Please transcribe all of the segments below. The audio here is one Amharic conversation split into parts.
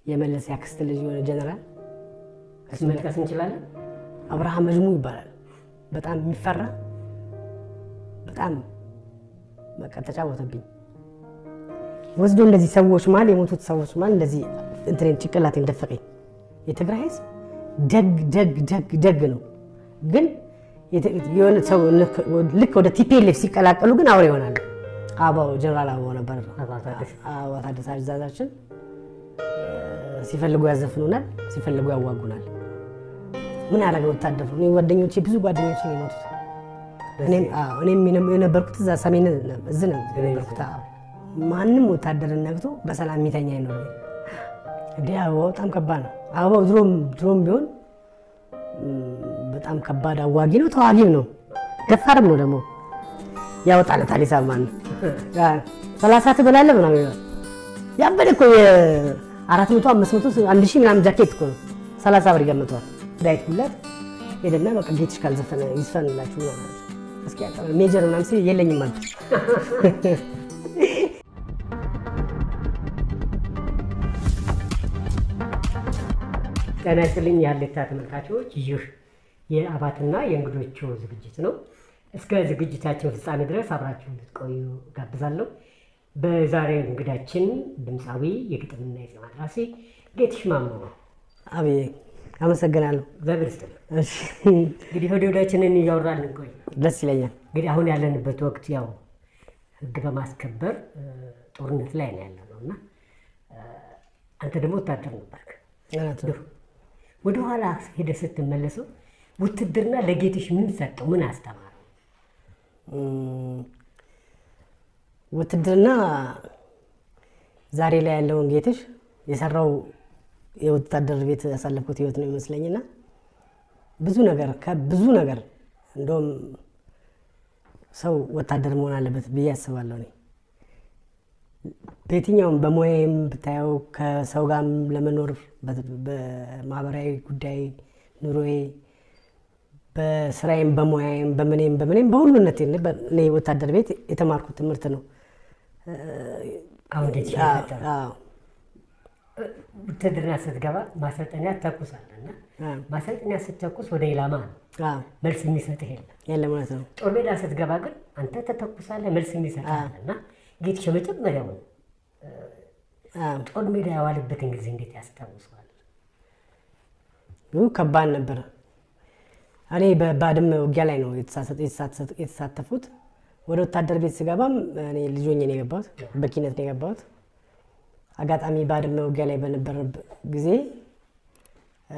የመለስ ያክስት ልጅ የሆነ ጀነራል እሱ መጥቀስ እንችላለን። አብርሃም መጅሙ ይባላል። በጣም የሚፈራ በጣም በቃ ተጫወተብኝ። ወስዶ እንደዚህ ሰዎች መሀል የሞቱት ሰዎች መሀል እንደዚህ እንትኔን ጭንቅላቴን ደፈቀኝ። የትግራይ ህዝብ ደግ ደግ ደግ ደግ ነው፣ ግን የት- የሆነ ሰው ልክ ወደ ቲፒኤልኤፍ ሲቀላቀሉ ግን አውሬ ይሆናሉ። አበባው ጀነራል አበባው ነበር አበባው ታደሰ። አበባው ታደሰ አዛዛችን። ሲፈልጉ ያዘፍኑናል፣ ሲፈልጉ ያዋጉናል። ምን ያደረገ ወታደር ነው? እኔ ጓደኞቼ ብዙ ጓደኞቼ ነው የሞቱት። እኔም አዎ፣ እኔም የነ- የነበርኩት እዛ ሰሜን እዝ ነው የነበርኩት። አዎ። ማንም ወታደርን ነግቶ በሰላም የሚተኛ አይኖርም። እንዴ አበባው በጣም ከባድ ነው። አበባው ድሮም ድሮም ቢሆን ም፣ በጣም ከባድ አዋጊ ነው፣ ተዋጊም ነው፣ ደፋርም ነው ደግሞ ያወጣለታል ሂሳብ ማለት ነው። ሰላሳ ትበላለህ ምናምን ይላል። ያበደ እኮ የአራት መቶ አምስት መቶ አንድ ሺህ ምናምን ጃኬት እኮ ነው ሰላሳ ብር ይገምተዋል። ዳዊት ጉላት ሄደና በቃ ጌትሽ ካልዘፈነ ይዝፈንላችሁ ምናምን አለች። እስኪ ያቀበል ሜጀር ምናምን ሲል የለኝም ማለት ጤና ይስጥልኝ የሀሌታ ተመልካቾች፣ ይህ የአባትና የእንግዶቹ ዝግጅት ነው። እስከ ዝግጅታችን ፍጻሜ ድረስ አብራችሁ እንድትቆዩ ጋብዛለሁ። በዛሬ እንግዳችን ድምፃዊ የግጥምና የዜማ ደራሲ ጌትሽ ማሞ ነው። አቤ አመሰግናለሁ። እግዚአብሔር ይስጥልኝ። እሺ እንግዲህ ወደ ወዳችንን እያወራን እንቆይ። ደስ ይለኛል። እንግዲህ አሁን ያለንበት ወቅት ያው ሕግ በማስከበር እ፣ ጦርነት ላይ ነው ያለ ነው እና እ፣ አንተ ደግሞ ወታደር ነበርክ። እውነት ነው። ወደ ኋላ ሄደህ ስትመለሰው ውትድርና ለጌትሽ ምን ሰጠው? ምን አስተማረው? እም፣ ውትድርና ዛሬ ላይ ያለውን ጌትሽ የሰራው የወታደር ቤት ያሳለፍኩት ህይወት ነው ይመስለኝና ብዙ ነገር ከብዙ ነገር እንደውም ሰው ወታደር መሆን አለበት ብዬ አስባለሁ። እኔ በየትኛውም በሙያዬም ብታየው ከሰው ጋርም ለመኖር በ- በማህበራዊ ጉዳይ ኑሮዬ በስራዬም በሙያዬም በምኔም በምኔም በሁሉነት እኔ ወታደር ቤት የተማርኩት ትምህርት ነው። አሁን ጌትሽ አዎ፣ የፈጠረው አዎ፣ ውትድርና ስትገባ ማሰልጠኛ ትተኩሳለህ እና አዎ፣ ማሰልጠኛ ስትተኩስ ወደ ኢላማ ነው አዎ፣ መልስ የሚሰጥህ የለም። የለም እውነት ነው። ጦር ሜዳ ስትገባ ግን አንተ ተተኩሳለህ፣ መልስ የሚሰጥህ አለ እና ጌትሽ የመጀመሪያውን አዎ። ጦር ሜዳ የዋለበትን ጊዜ እንዴት ያስታውሰዋል? ይሁ ከባድ ነበር። እኔ በባድመ ውጊያ ላይ ነው የተሳሰ- የተሳተፉት- የተሳተፉት። ወደ ወታደር ቤት ስገባም እኔ ልጅ ሆኜ ነው የገባሁት፣ በኪነት ነው የገባሁት። አጋጣሚ ባድመ ውጊያ ላይ በነበረበት ጊዜ እ፣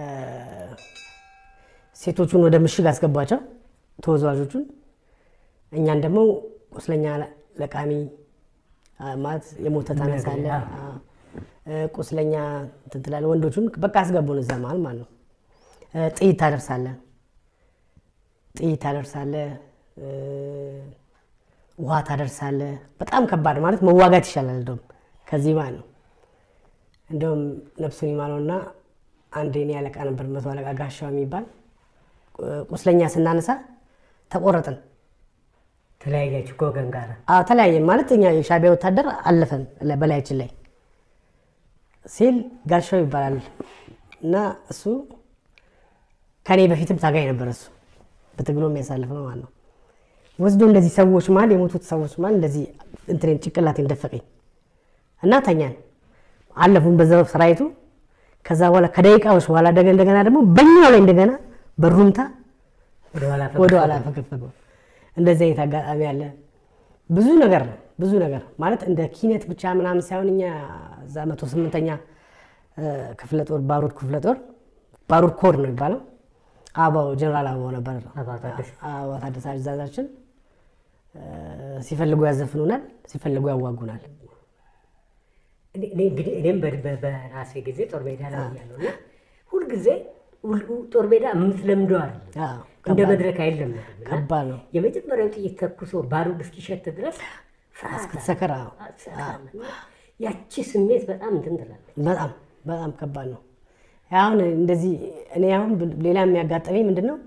ሴቶቹን ወደ ምሽግ አስገቧቸው፣ ተወዛዋዦቹን። እኛን ደግሞ ቁስለኛ ለቃሚ አ፣ ማለት የሞተ ታነሳለህ፣ አ፣ እ፣ ቁስለኛ እንትን ትላለህ። ወንዶቹን በቃ አስገቡን እዛ መሀል ማለት ነው። እ፣ ጥይት ታደርሳለህ ጥይት ታደርሳለህ፣ እ፣ ውሃ ታደርሳለህ። በጣም ከባድ ማለት መዋጋት ይሻላል እንደውም ከዚህ ማለት ነው። እንደውም ነፍሱን ይማረውና አንድ የኔ አለቃ ነበር መቶ አለቃ ጋሻው የሚባል ቁ- ቁስለኛ ስናነሳ ተቆረጥን። ተለያያችሁ ከወገን ጋር አዎ ተለያየን ማለት እኛ የሻዕቢያ ወታደር አለፈን ለ- በላያችን ላይ ሲል ጋሻው ይባላል እና እሱ ከኔ በፊትም ታጋይ ነበር። እሱ በትግሎ የሚያሳልፍ ነው ማለት ነው። ወስዶ እንደዚህ ሰዎች መሀል የሞቱት ሰዎች መሀል እንደዚህ እንትኔን ጭንቅላቴን ደፈቀኝ እና ተኛን። አለፉን በዛው ሰራዊቱ። ከዛ በኋላ ከደቂቃዎች በኋላ ደገ እንደገና ደግሞ በኛው ላይ እንደገና በሩምታ ወደኋላ ወደ ኋላ ፈገፈገ። እንደዚህ አይነት አጋጣሚ አለ። ብዙ ነገር ነው ብዙ ነገር ማለት እንደ ኪነት ብቻ ምናምን ሳይሆን እኛ እዛ መቶ ስምንተኛ ክፍለ ጦር ባሩድ ክፍለ ጦር ባሩድ ኮር ነው የሚባለው። አበባው ጀነራል አበባው ነበር አበባው ታደሰ። አበባው ታደሰ አዛዛችን። ሲፈልጉ ያዘፍኑናል፣ ሲፈልጉ ያዋጉናል። እኔ- እኔ እንግዲህ እኔም በ- በ- በራሴ ጊዜ ጦር ሜዳ ላይ ያለው እና ሁልጊዜ ሁል- ጦር ሜዳ የምትለምደው አይደለም አዎ፣ እንደ ከባድ- መድረክ አይለመድም እና ከባድ ነው። የመጀመሪያው ጥይት ተኩሶ ባሩድ እስኪሸት ድረስ ፍርሃት እስክትሰክር አዎ፣ አለ። ያቺ ስሜት በጣም እንትን ትላለች። በጣም በጣም ከባድ ነው። አሁን እንደዚህ እኔ አሁን ሌላ የሚያጋጠመኝ ምንድን ነው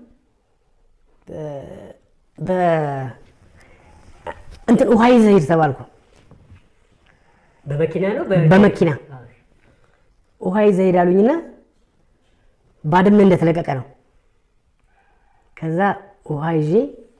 በ- እንትን ውሃ ይዘህ ሂድ ተባልኩ። በመኪና ነው በመኪና። አዎ። ውሃ ይዘህ ሄዳሉኝና ባድመ እንደተለቀቀ ነው። ከዛ ውሃ ይዤ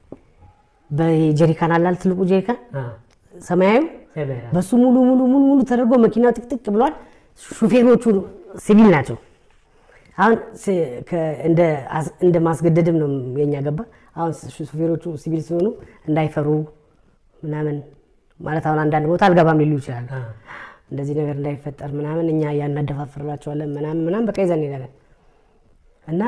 በጀሪካን አላል ትልቁ ጀሪካን አ፣ ሰማያዊ ሰማያዊ። በሱ ሙሉ ሙሉ ሙሉ ሙሉ ተደርጎ መኪናው ጥቅጥቅ ብሏል። ሹፌሮቹ ሲቪል ናቸው። አሁን ስ- ከ- እንደ አስ- እንደ ማስገደድም ነው የኛ ገባ። አሁን ሹ- ሹፌሮቹ ሲቪል ሲሆኑ እንዳይፈሩ ምናምን ማለት አሁን አንዳንድ ቦታ አልገባም ሊሉ ይችላሉ። አ፣ እንደዚህ ነገር እንዳይፈጠር ምናምን እኛ ያናደፋፍርላቸዋለን ምናምን ምናምን በቃ ይዘን እንሄዳለን እና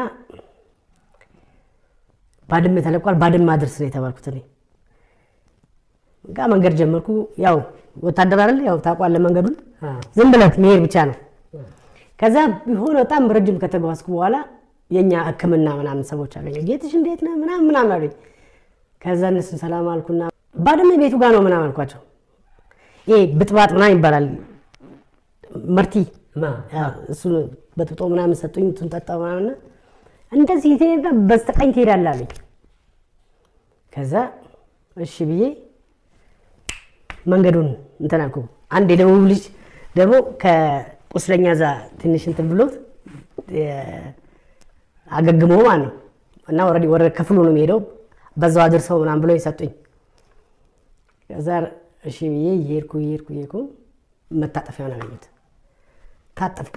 ባድመ ተለቋል። ባድመ አድርስ ነው የተባልኩት እኔ በቃ መንገድ ጀመርኩ። ያው ወታደር አይደል ያው ታውቋለህ መንገዱን አ፣ ዝም ብለት መሄድ ብቻ ነው። ከዛ ቢሆን በጣም ረጅም ከተጓዝኩ በኋላ የእኛ ሕክምና ምናምን ሰዎች አገኘ ጌትሽ እንዴት ነህ ምናምን ምናምን አሉኝ። ከዛ እነሱን ሰላም አልኩና ባድመ ቤቱ ጋር ነው ምናምን አልኳቸው። ይሄ ብጥባጥ ምናምን ይባላል መርቲ ማ እሱ በጥብጦ ምናምን ሰጡኝ። እንትን ጠጣሁ ምናምን እንደዚህ ትሄዳ በስተቀኝ ትሄዳለህ አሉኝ። ከዛ እሺ ብዬ መንገዱን እንትን አልኩ። አንድ የደቡብ ልጅ ደግሞ ከቁስለኛ እዛ ትንሽ እንትን ብሎት የ- አገግሞ ማለት ነው እና ኦልሬዲ ወደ ክፍሉ ነው የሚሄደው በዛው አድርሰው ምናምን ብለው ሰጡኝ። ከዛ እሺ ብዬ እየሄድኩ እየሄድኩ እየሄድኩ መታጠፊያውን አገኘሁት። ታጠፍኩ።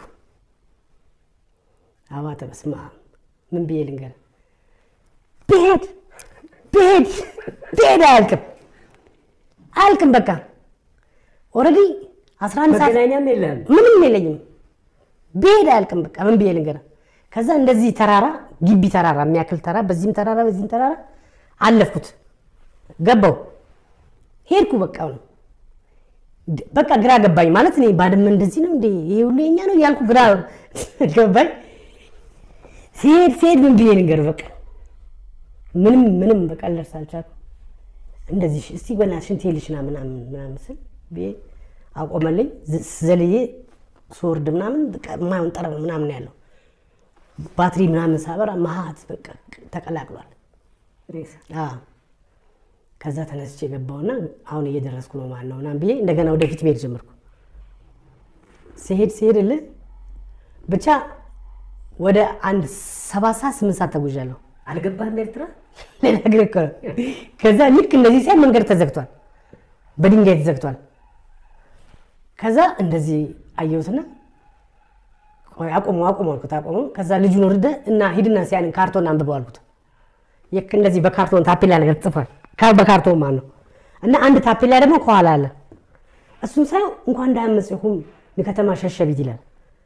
አባተ በስመ አብ ምን ብዬ ልንገር? ብሄድ ብሄድ ብሄድ አያልቅም አያልቅም። በቃ ኦልሬዲ 11 ሰዓት መገናኛም የለም። ምንም የለኝም። ብሄድ አያልቅም። በቃ ምን ብዬ ልንገር? ከዛ እንደዚህ ተራራ ግቢ ተራራ የሚያክል ተራራ በዚህም ተራራ በዚህም ተራራ አለፍኩት። ገባው ሄድኩ። በቃ ነው በቃ ግራ ገባኝ። ማለት እኔ ባድመ እንደዚህ ነው እንዴ ይሄ ሁሉ የኛ ነው ያልኩ ግራ ገባኝ። ሲሄድ ሲሄድ ምን ብዬ ልንገር? በቃ ምንም ምንም በቃ ልደርስ አልቻልኩም። እንደዚህ እስቲ በእናትሽ ሽንት ልሽና ምናምን ምናምን ስል ብዬ አቆመልኝ። ዝ- ዘልዬ ስወርድ ምናምን በቃ የማይሆን ጠረን ምናምን ያለው ባትሪ ምናምን ሳበራ መሀት በቃ ተቀላቅሏል። ሬሳ አዎ። ከዛ ተነስቼ ገባውና አሁን እየደረስኩ ነው ማለት ነው ምናምን ብዬ እንደገና ወደፊት መሄድ ጀመርኩ። ሲሄድ ሲሄድልህ ብቻ ወደ አንድ ሰባት ሰዓት ስምንት ሰዓት ተጉዣለሁ። አልገባህም ኤርትራ? ሌላ ግን እኮ ነው። ከዛ ልክ እንደዚህ ሲያ መንገድ ተዘግቷል፣ በድንጋይ ተዘግቷል። ከዛ እንደዚህ አየሁትና ቆይ አቁሙ አቁሙ አልኩት። አቁሙ። ከዛ ልጁን ወርደ እና ሂድና ሲያንን ካርቶን አንብበው አልኩት። ልክ እንደዚህ በካርቶን ታፔላ ነገር ተጽፏል፣ ካ- በካርቶን ማለት ነው። እና አንድ ታፔላ ደግሞ ከኋላ አለ። እሱን ሳየው እንኳን እንዳያመጽሁም ከተማ ሸሸቢት ይላል።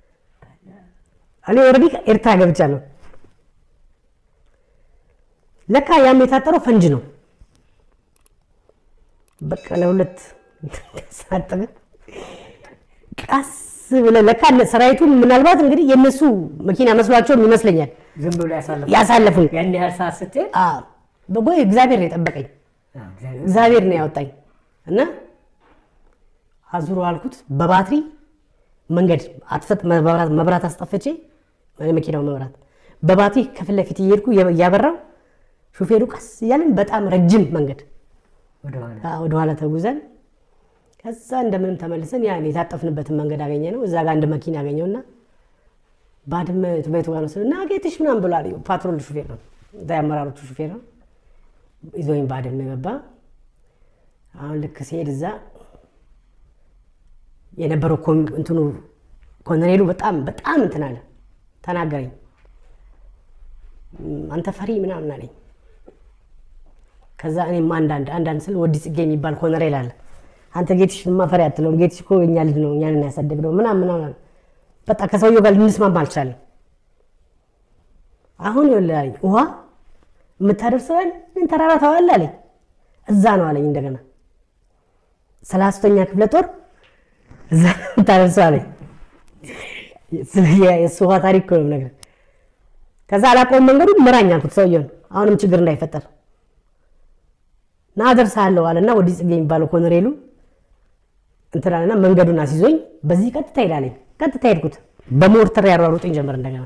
እኔ ኦልሬዲ ኤርትራ ገብቻለሁ። ለካ ያም የታጠረው ፈንጅ ነው። በቃ ለሁለት ሳጥን ቀስ ብለህ ለካ እነ ሰራዊቱን ምናልባት እንግዲህ የእነሱ መኪና መስሏቸውም ይመስለኛል ዝም ብሎ ያሳለፉ ያሳለፉን። ያን ያህል ሰዓት ስትሄድ አዎ፣ በጎ እግዚአብሔር ነው የጠበቀኝ፣ አዎ፣ እግዚአብሔር እግዚአብሔር ነው ያወጣኝ እና አዙሮ አልኩት በባትሪ መንገድ አጥፈት መብራት መብራት አስጠፍቼ የመኪናው መብራት በባትሪ ከፊት ለፊት እየሄድኩ እያበራው ሹፌሩ ቀስ እያለን በጣም ረጅም መንገድ ወደኋላ አዎ፣ ወደኋላ ተጉዘን ከዛ እንደምንም ተመልሰን ያን የታጠፍንበትን መንገድ አገኘ ነው። እዛ ጋር አንድ መኪና አገኘውና ባድመ ቤቱ ጋር ነው ስል እና ጌትሽ ምናምን ብሏል። ፓትሮል ሹፌር ነው፣ እዛ የአመራሮቹ ሹፌር ነው። ይዞኝ ባድመ ገባ። አሁን ልክ ሲሄድ እዛ የነበረው ኮም- እንትኑ ኮሎኔሉ በጣም በጣም እንትን አለ፣ ተናገረኝ። "እም፣ አንተ ፈሪ ምናምን አለኝ። ከዛ እኔም አንዳንድ አንዳንድ ስል ወዲ ጽጌ የሚባል ኮሎኔል አለ። አንተ ጌትሽ ማፈሪ አትለውም፣ ጌትሽ እኮ የኛ ልጅ ነው እኛን ያሳደግነው ምናምን ምናምን። በቃ ከሰውየው ጋር ልንስማማ አልቻለም። አሁን ይኸውልህ አለኝ ውሃ የምታደርሰን ምን ተራራ ተዋል አለኝ። እዛ ነው አለኝ እንደገና ሰላሳተኛ ክፍለ ጦር እዛ ነው የምታደርሰው አለኝ። የእሱ ውሃ ታሪክ እኮ ነው የምነግርህ። ከዛ አላውቀውም መንገዱን ምራኝ አልኩት ሰውየውን አሁንም ችግር እንዳይፈጠር ና አደርሳለሁ አለና ወዲህ ጽጌ የሚባለው ኮሎኔሉ እንትን አለና መንገዱን አስይዞኝ በዚህ ቀጥታ ሄዳለኝ። ቀጥታ ሄድኩት። በሞርተር ያሯሩጥኝ ጀመር እንደገና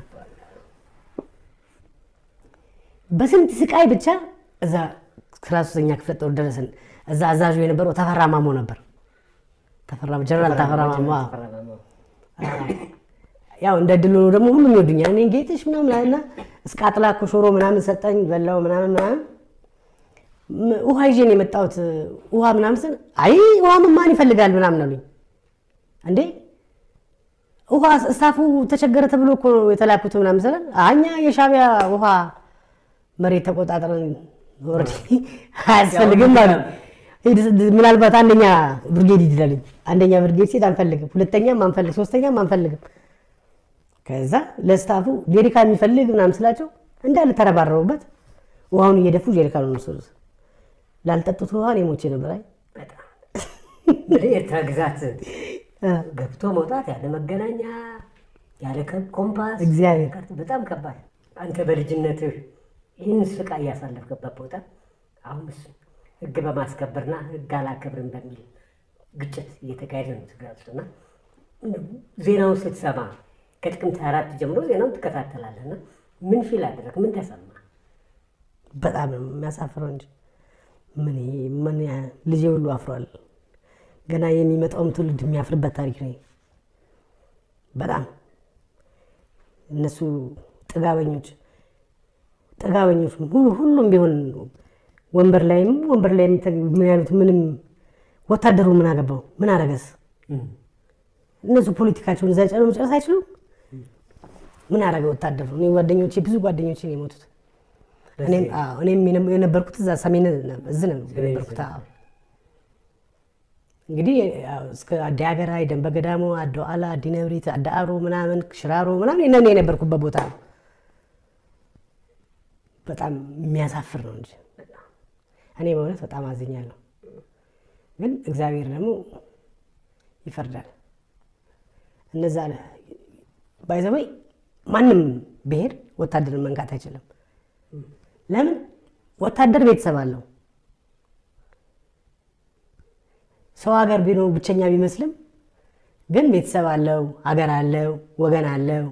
በስንት ስቃይ ብቻ እዛ አስራ ሦስተኛ ክፍለ ጦር ደረስን። እዛ አዛዡ የነበረው ተፈራ ማሞ ነበር። ተፈራ ጀነራል ተፈራ ማሞ አዎ። ያው እንደ ድል ሆኖ ደግሞ ሁሉም ይወዱኛል። እኔ ጌጥሽ ምናምን አለና እስከ አጥላ ኮሾሮ ምናምን ሰጠኝ በላው ምናምን ምናምን ም- ውሃ ይዤ ነው የመጣሁት። ውሃ ምናምን ስል አይ ውሃ ማን ይፈልጋል ምናምን አሉኝ። እንዴ ውሃ እስታፉ ተቸገረ ተብሎ እኮ ነው የተላኩት ምናምን ስለ እኛ የሻዕቢያ ውሃ መሬት ተቆጣጥረን ኦልሬዲ አያስፈልግም ማለት ሂድ፣ ምናልባት አንደኛ ብርጌድ ይድላልኝ አንደኛ ብርጌድ ሲል አንፈልግም፣ ሁለተኛም አንፈልግ፣ ሶስተኛም አንፈልግም። ከዛ ለስታፉ ጄሪካ የሚፈልግ ምናምን ስላቸው እንዳለ ተረባረቡበት። ውሃውን እየደፉ ጄሪካኑን ወሰዱት። ላልጠጡት ውሃ እኔ ሞቼ ነበር። አይ በጣም እንግዲህ ኤርትራ ግዛት ገብቶ መውጣት ያለ መገናኛ ያለ ከ- ኮምፓስ እግዚአብሔር ቀርቶ በጣም ከባድ። አንተ በልጅነትህ ይህን ስቃይ ያሳለፍክበት ቦታ አሁን እሱ ህግ በማስከበርና ህግ አላከብርም በሚል ግጭት እየተካሄደ ነው ትግራይ ውስጥ እና ዜናውን ስትሰማ ከጥቅምት አራት ጀምሮ ዜናውን ትከታተላለህ እና ምን ፊል አደረግ? ምን ተሰማ? በጣም ነው የሚያሳፍረው እንጂ ምን ይሄ ምን ያ- ልጄ ሁሉ አፍሯል። ገና የሚመጣውም ትውልድ የሚያፍርበት ታሪክ ነው። በጣም እነሱ ጥጋበኞች ጥጋበኞች ሁሉ ሁሉም ቢሆን ወንበር ላይም ወንበር ላይ ምን ያሉት ምንም ወታደሩ ምን አገባው ምን አረገስ? እነሱ ፖለቲካቸውን እዛ ጨርሰው መጨረስ አይችሉም። ምን አረገ ወታደሩ? እኔ ጓደኞቼ ብዙ ጓደኞቼ ነው የሞቱት። እኔም አዎ፣ እኔም የነ- የነበርኩት እዛ ሰሜን እዝ ነው የነበርኩት። አዎ። እንግዲህ ያው እስከ አዲ ሀገራይ፣ ደንበ ገዳሞ፣ አዶ አላ፣ አዲ ነብሪት፣ አዳ አሮ ምናምን ሽራሮ ምናምን እነ የነበርኩበት ቦታ ነው። በጣም የሚያሳፍር ነው እንጂ እኔ በእውነት በጣም አዝኛለሁ። ግን እግዚአብሔር ደግሞ ይፈርዳል። እነዛ ባይዘወይ ማንም ብሄር ወታደርን መንካት አይችልም። ለምን? ወታደር ቤተሰብ አለው። ሰው ሀገር ቢኖር ብቸኛ ቢመስልም ግን ቤተሰብ አለው፣ ሀገር አለው፣ ወገን አለው።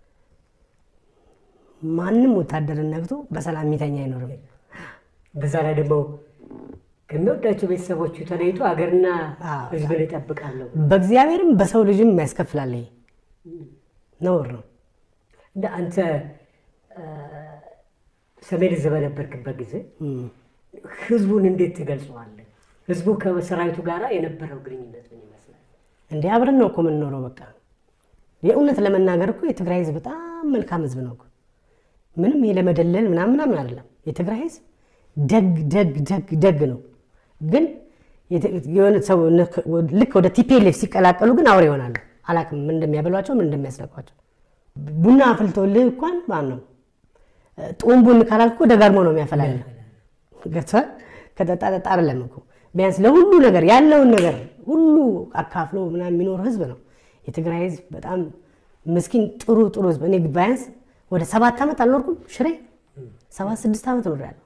ማንም ወታደርን ነግቶ በሰላም የሚተኛ አይኖርም። በዛ ላይ ደግሞ ከሚወዳቸው ቤተሰቦቹ ተለይቶ ሀገርና አዎ። ሕዝብን እጠብቃለሁ በእግዚአብሔርም በሰው ልጅም ያስከፍላል። ይሄ ነውር ነው። እንደ አንተ አ፣ ሰሜን ዕዝ በነበርክበት ጊዜ እም። ህዝቡን እንዴት ትገልጸዋለህ? ህዝቡ ከሰራዊቱ ጋር የነበረው ግንኙነት ምን ይመስላል? እንዴ አብረን ነው እኮ የምንኖረው። በቃ የእውነት ለመናገር እኮ የትግራይ ህዝብ በጣም መልካም ህዝብ ነው እኮ። ምንም ይሄ ለመደለል ምናምን ምናምን አይደለም። የትግራይ ህዝብ ደግ ደግ ደግ ደግ ነው። ግን የት- የሆነ ሰው ልክ ወደ ቲፒኤልኤፍ ሲቀላቀሉ ግን አውሬ ይሆናሉ። አላውቅም ምን እንደሚያበሏቸው ምን እንደሚያስነቋቸው። ቡና አፍልተውልህ እንኳን ማን ነው ጡም ቡን ካላልክ እኮ ደጋግሞ ነው የሚያፈላልህ። ገብቶሃል? ከጠጣ ጠጣ አይደለም እኮ ቢያንስ ለሁሉ ነገር ያለውን ነገር ሁሉ አካፍሎ ምናምን የሚኖር ህዝብ ነው። የትግራይ ህዝብ በጣም ምስኪን ጥሩ ጥሩ ህዝብ። እኔ ቢያንስ ወደ ሰባት ዓመት አልኖርኩም ሽሬ ሰባት ስድስት ዓመት እኖራለሁ።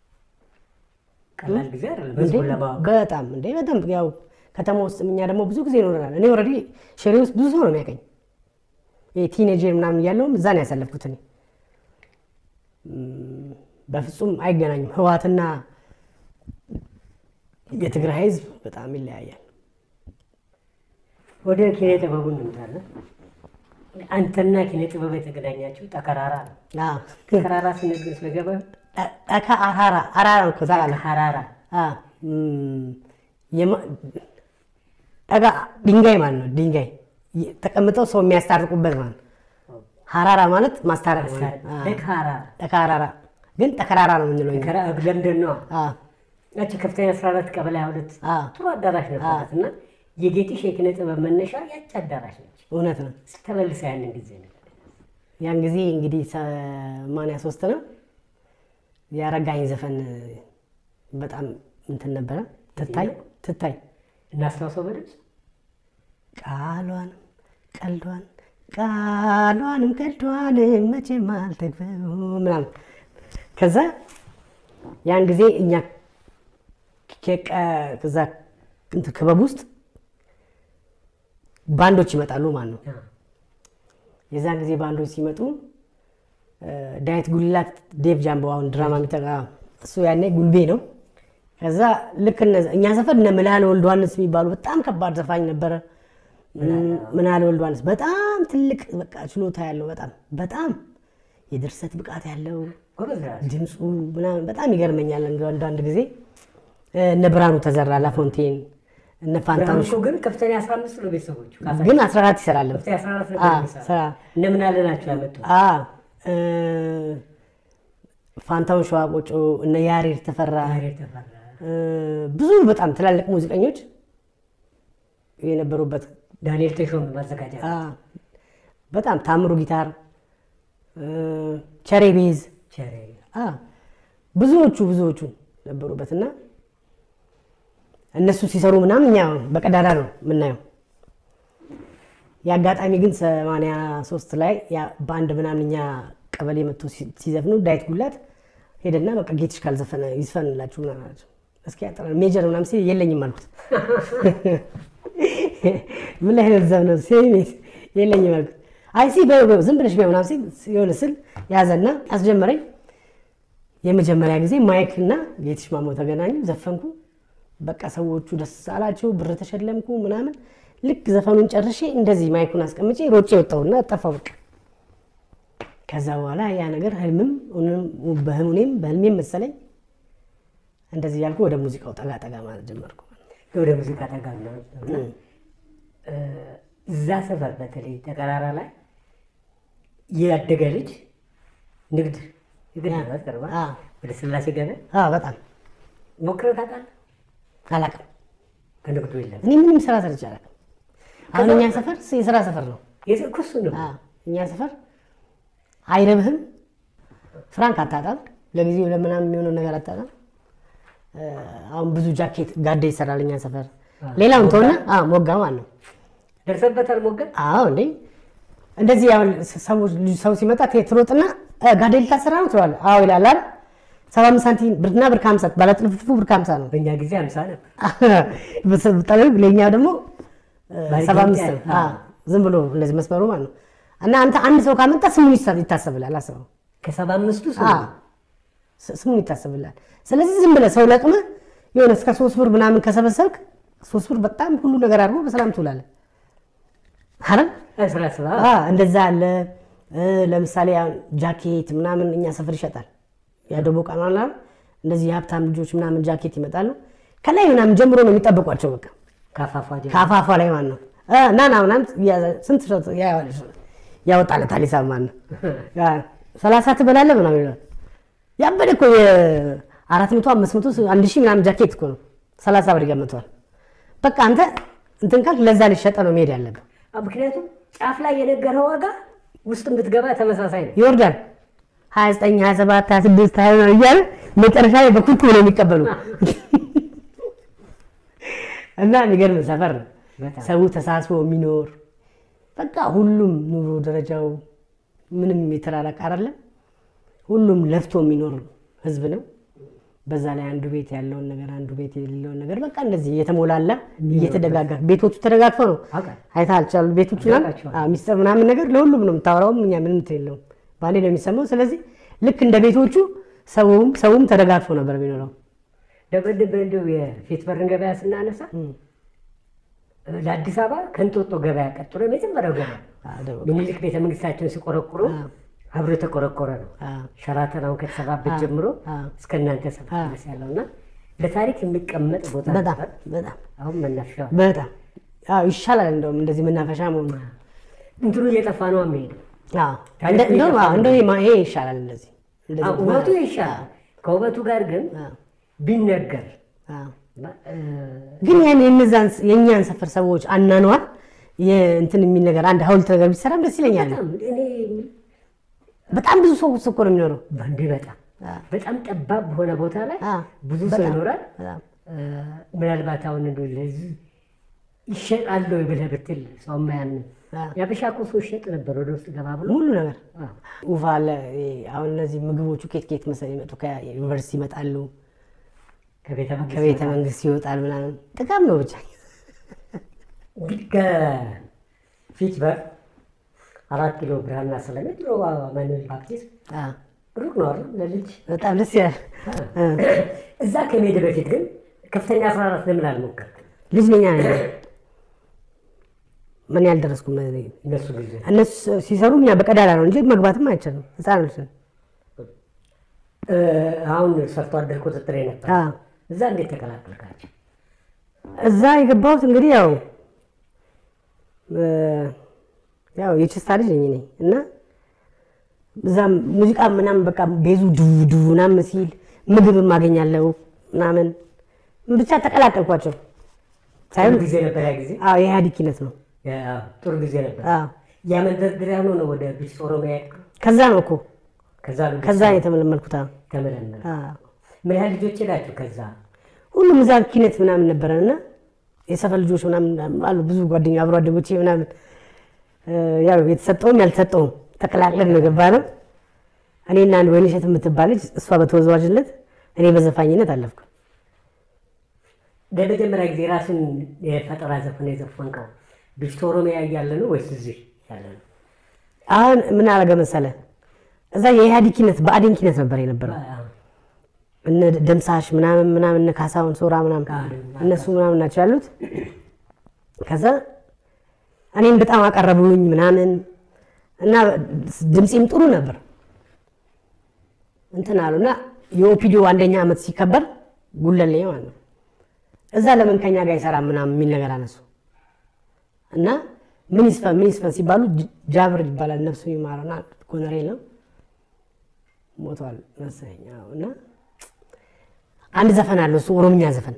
ቀላል ጊዜ አይደለም እንዴ ህዝቡን ለማወቅ። በጣም እንዴ በጣም ያው ከተማ ውስጥ እኛ ደግሞ ብዙ ጊዜ ይኖረናል። እኔ ኦልሬዲ ሽሬ ውስጥ ብዙ ሰው ነው የሚያቀኝ። ቲኔጀር ምናምን እያለውም እዛ ነው ያሳለፍኩት እኔ። እም፣ በፍጹም አይገናኙም። ህወሓትና የትግራይ ህዝብ በጣም ይለያያል። ወደ ኪነ ጥበቡ እንምጣለን። አንተና ኪነ ጥበብ የተገናኛችሁ ጠከራራ ነው። አዎ። ጠከራራ ስንል ግን ስለገባ ጠ- ጠካ አራራ አራራ እኮ ታውቃለህ? ጠከራራ አዎ። እም፣ የማ- ጠጋ ድንጋይ ማለት ነው። ድንጋይ የ- ተቀምጠው ሰው የሚያስታርቁበት ማለት ነው። ሀራራ ማለት ማስታረቅ ማለት ነው። አዎ። ጠከራራ ጠካራራ ግን ጠከራራ ነው የምንለው እኛ። ለምንድን ነው አዎ። ያቺ ከፍተኛ 14 ቀበሌ ሁለት አዎ። ጥሩ አዳራሽ ነበራት እና የጌጥሽ የኪነ ጥበብ መነሻ ያቺ አዳራሽ ነች። እውነት ነው። ስተመልሰ ያንን ጊዜ ነው ያን ጊዜ እንግዲህ ሰማንያ ሶስት ነው የአረጋኝ ዘፈን በጣም እንትን ነበረ። ትታይ ትታይ እናስታውሰው በድምፅ ቃሏንም ቀልዷን ቃሏንም ቀልዷንም መቼም አልተግበው ምናምን ከዛ ያን ጊዜ እኛ ከቀ- ከዛ እንትን ክበብ ውስጥ ባንዶች ይመጣሉ ማለት ነው። የዛን ጊዜ ባንዶች ሲመጡ እ፣ ዳዊት ጉልላት፣ ዴቭ ጃምቦ አሁን ድራማ የሚጠቃ እሱ ያኔ ጉልቤ ነው። ከዛ ልክ እነ- እኛ ሰፈር እነ ምላል ወልድ ዮሐንስ የሚባሉ በጣም ከባድ ዘፋኝ ነበረ። ምን አለ ወልድ ዮሐንስ በጣም ትልቅ በቃ ችሎታ ያለው በጣም በጣም የድርሰት ብቃት ያለው ጎበዝ ደራሲ። ድምፁ ምናምን በጣም ይገርመኛል። እንደ አንዳንድ ጊዜ እነ ብርሃኑ ተዘራ ላፎንቴን እነ ፋንታውን ብርሃኑ ግን ከፍተኛ 15 ነው ቤተሰቦቹ። ካሳ- ግን 14 ይሰራል። ከፍተኛ 14 አ፣ ነበር የሚሰራው። ስራ እነ ምን አለ ናቸው ያመጡት። አ እ፣ ፋንታውን ሸዋቆጮ እነ ያሬድ ተፈራ ያሬድ ተፈራ፣ እ፣ ብዙ በጣም ትላልቅ ሙዚቀኞች የነበሩበት ዳንኤል ተሾመ ማዘጋጃ አ፣ በጣም ታምሩ ጊታር እ፣ ቸሬ ቤዝ ቸሬ አ፣ ብዙዎቹ ብዙዎቹ ነበሩበት እና እነሱ ሲሰሩ ምናምን እኛ በቀዳዳ ነው የምናየው። የአጋጣሚ ግን ሰማንያ ሶስት ላይ ያ በአንድ ምናምን እኛ ቀበሌ መጥቶ ሲ- ሲዘፍኑ ዳዊት ጉላት ሄደና በቃ ጌትሽ ካልዘፈነ ይዝፈንላችሁ ምናምን አላቸው። እስኪ ያጠራ ሜጀር ምናምን ሲል የለኝም አልኩት። ምን ላይ ነው ዘፍነው ሲል የለኝም አልኩት። አይ ሲ በ- በ- ዝም ብለሽ ቢያ ምናምን ሲል የሆነ ስል ያዘና አስጀመረኝ። የመጀመሪያ ጊዜ ማይክ እና ጌትሽ ማሞ ተገናኙ፣ ዘፈንኩ። በቃ ሰዎቹ ደስ አላቸው፣ ብር ተሸለምኩ ምናምን። ልክ ዘፈኑን ጨርሼ እንደዚህ ማይኩን አስቀምጬ ሮጬ ወጣሁና ጠፋሁ በቃ። ከዛ በኋላ ያ ነገር ህልምም እውንም በህልሜም በህልሜም መሰለኝ እንደዚህ ያልኩ ወደ ሙዚቃው ጠጋ ጠጋ ማለት ጀመርኩ። ወደ ሙዚቃ ጠጋ ምናምን እና እ፣ እዛ ሰፈር በተለይ ተቀራራ ላይ ያደገ ልጅ ንግድ ንግድ ነው ቅርባ አ፣ ወደ ስላሴ ገበያ አ፣ በጣም ሞክረህ ታውቃለህ? አላውቅም። ከንግዱ የለም እኔ ምንም ስራ ሰርቼ አላውቅም። አሁን እኛ ሰፈር የስራ ሰፈር ነው። የስኩሱ ነው አ፣ እኛ ሰፈር አይረብህም፣ ፍራንክ አታጣም፣ ለጊዜው ለምናምን የሚሆነው ነገር አታጣም። እ፣ አሁን ብዙ ጃኬት ጋዴ ይሰራል እኛ ሰፈር። ሌላውን ተሆነ ሞጋ ማለት ነው። ደርሰበታል ሞገድ አዎ እንዴ እንደዚህ ያው ሰዎች ሰው ሲመጣ ቴ- ትሮጥና እ፣ ጋዴ ልታሰራ ነው ትለዋለህ። አዎ ይላል አይደል? ሰባ አምስት ሳንቲም ብርና ብር ከሀምሳ ባለጥልፍልፉ ብር ከሀምሳ ነው። በእኛ ጊዜ አምሳ ነበር ጠለብ ለእኛ ደግሞ እ፣ ባለ ሰባ አምስት ጌጥ፣ ነው። አዎ፣ ዝም ብሎ እንደዚህ መስመሩ ማለት ነው። እና አንተ አንድ ሰው ካመጣ ስሙን ይሳ- ይታሰብላል። አስበው ከሰባ አምስቱ ሰው አዎ፣ ስ- ስሙን ይታሰብላል። ስለዚህ ዝም ብለህ ሰው ለቅመህ የሆነ እስከ ሶስት ብር ምናምን ከሰበሰብክ ሶስት ብር በጣም ሁሉ ነገር አድርጎ በሰላም ትውላለህ አይደል? ስራ ስራ አ እንደዛ አለ። እ፣ ለምሳሌ አሁን ጃኬት ምናምን እኛ ሰፈር ይሸጣል። ያደቦ ቃናላ እንደዚህ የሀብታም ልጆች ምናምን ጃኬት ይመጣሉ። ከላይ ምናምን ጀምሮ ነው የሚጠብቋቸው። በቃ ካፋፋ ጀ ከአፋፏ ላይ ማለት ነው እ፣ ና ና ምናምን ያ- ስንት ሰው ያየዋል፣ ያወጣለታል ሂሳብ ማለት ነው። ያ ሰላሳ ትበላለህ ምናምን ይላል። ያበደ እኮ የአራት መቶ አምስት መቶ አንድ ሺህ ምናምን ጃኬት እኮ ነው ሰላሳ ብር ይገምተዋል። በቃ አንተ እንትን ካልክ ለዛ ሊሸጠ ነው መሄድ ያለብህ። ምክንያቱም ጫፍ ላይ የነገረው ዋጋ ውስጥ ብትገባ ተመሳሳይ ነው። ይወርዳል 29 27 26 20 እያለ መጨረሻ ላይ በኩኩ ነው የሚቀበሉ እና የሚገርም ሰፈር ነው። በጣም ሰው ተሳስቦ የሚኖር በቃ ሁሉም ኑሮ ደረጃው ምንም የተራራቀ አይደለም። ሁሉም ለፍቶ የሚኖር ህዝብ ነው። በዛ ላይ አንዱ ቤት ያለውን ነገር አንዱ ቤት የሌለውን ነገር በቃ እንደዚህ እየተሞላላ እየተደጋገፈ ቤቶቹ ተደጋግፈው ነው አውቃለሁ። አይታልቻሉ ቤቶቹ ና አውቃቸዋለሁ። ሚስጥር ምናምን ነገር ለሁሉም ነው የምታወራውም እኛ ምንም እንትን የለውም ባንዴ ነው የሚሰማው። ስለዚህ ልክ እንደ ቤቶቹ ሰውም ሰውም ተደጋግፎ ነበር የሚኖረው። ደበደበ እንደው የፊት በርን ገበያ ስናነሳ ለአዲስ አበባ ከእንጦጦ ገበያ ቀጥሎ የመጀመሪያው ገበያ ምኒልክ ቤተ መንግስታቸውን ሲቆረቁሩ አብሮ የተቆረቆረ ነው። ሸራተን አሁን ከተሰራበት ጀምሮ እስከ እናንተ ሰፈር ድረስ ያለው እና ለታሪክ የሚቀመጥ ቦታ በጣም ነበር። በጣም አሁን መናፈሻ በጣም አዎ፣ ይሻላል እንደውም እንደዚህ መናፈሻ መሆኑ። እንትኑ እየጠፋ ነው የሚሄደው። አዎ፣ እንደ- እንደውም አዎ፣ እንደው ይሄ ማ- ይሄ ይሻላል እንደዚህ እንደዚህ አዎ፣ ውበቱ ይሻላል። ከውበቱ ጋር ግን አዎ፣ ቢነገር አዎ። እ፣ ግን ያን የነዛን የእኛን ሰፈር ሰዎች አናኗር እንትን የሚል ነገር አንድ ሀውልት ነገር ቢሰራም ደስ ይለኛል። በጣም እኔ በጣም ብዙ ሰው እኮ ነው የሚኖረው። በእንዴ በጣም አዎ። በጣም ጠባብ በሆነ ቦታ ላይ አዎ፣ ብዙ ሰው በጣም፣ ይኖራል። በጣም እ፣ ምናልባት አሁን እንደው ለዚህ ይሸጣል ወይ ብለህ ብትል ሰው ማያምን አዎ። የአበሻ እኮ ሰው ይሸጥ ነበር ወደ ውስጥ ገባ ብሎ ሙሉ ነገር አዎ። ውፋ አለ። ይሄ አሁን እነዚህ ምግቦቹ ኬት ኬት መሰለኝ ይመጡ ከዩኒቨርሲቲ ይመጣሉ፣ ከቤተ መንግስት ከቤተ መንግስት ይወጣል ምናምን ጥቃም ነው ብቻ። እንግዲህ ከፊት በር አራት ኪሎ ብርሃንና ሰላም ድሮ ማኑኤል ባፕቲስት አዎ፣ ሩቅ ነው አይደል? ለልጅ በጣም ደስ ይላል። እ፣ እዛ ከመሄድ በፊት ግን ከፍተኛ አስራ አራት ለምን አልሞከርክም? ልጅ ነኛ ነኝ ምን ያልደረስኩም እነሱ ጊዜ እነሱ ሲሰሩ እኛ በቀዳዳ ነው እንጂ መግባትም አይቻልም። ህፃኖች ነን። እ፣ አሁን ሰርቶ አደር ቁጥጥር ነበር። አዎ። እዛ እንዴት ተቀላቀልካቸው? እዛ የገባሁት እንግዲህ ያው እ፣ ያው የችስታ ልጅ ነኝ እኔ እና እዛም ሙዚቃ ምናምን በቃ ቤዙ ድቡ ድቡ ምናምን ሲል ምግብ ማገኛለው ምናምን ብቻ ተቀላቀልኳቸው። ጥሩ ሳይሆን ጊዜ ነበር ያ ጊዜ። አዎ የኢህአዴግነት ነው። ያ፣ ጥሩ ጊዜ ነበር። አዎ ያ መንደርደሪያ ሆኖ ነው ወደ ቢስ ኦሮሚያ የሄድከው? ከዛ ነው እኮ ከዛ ነው ከዛ የተመለመልኩት። አዎ ተመለመለ። አዎ። ምን ያህል ልጆች ሄዳችሁ? ከዛ ሁሉም እዛ ኪነት ምናምን ነበረን እና የሰፈር ልጆች ምናምን አሉ ብዙ ጓደኛ አብሮ አደጎቼ ምናምን እ፣ ያው የተሰጠውም ያልተሰጠውም ተቀላቅለን ነው የገባ ነው። እኔና አንድ ወይንሸት የምትባል ልጅ እሷ በተወዛዋዥነት እኔ በዘፋኝነት አለፍኩ። ለመጀመሪያ ጊዜ ራስን የፈጠራ ዘፈን የዘፈንከው ቢስ ኦሮሚያ እያለ ነው ወይስ እዚህ ያለ ነው? አሁን ምን አረገ መሰለ እዛ የኢህአዴግ ኪነት በአዴን ኪነት ነበር የነበረው አዎ። እነ ደምሳሽ ምናምን ምናምን እነ ካሳሁን ሶራ ምናምን እነሱ ምናምን ናቸው ያሉት። ከዛ እኔም በጣም አቀረቡኝ ምናምን እና ድምፄም ጥሩ ነበር እንትን አሉ እና የኦፒዲዮ አንደኛ ዓመት ሲከበር ጉለሌ ማለት ነው እዛ ለምን ከኛ ጋር አይሰራም ምናምን የሚል ነገር አነሱ እና ምን ይስፈን ምን ይስፈን ሲባሉ ጅ- ጃብር ይባላል ነፍሱ ይማረውና ኮነሬል ነው ሞቷል መሰለኝ አዎ። እና አንድ ዘፈን አለው እሱ ኦሮምኛ ዘፈን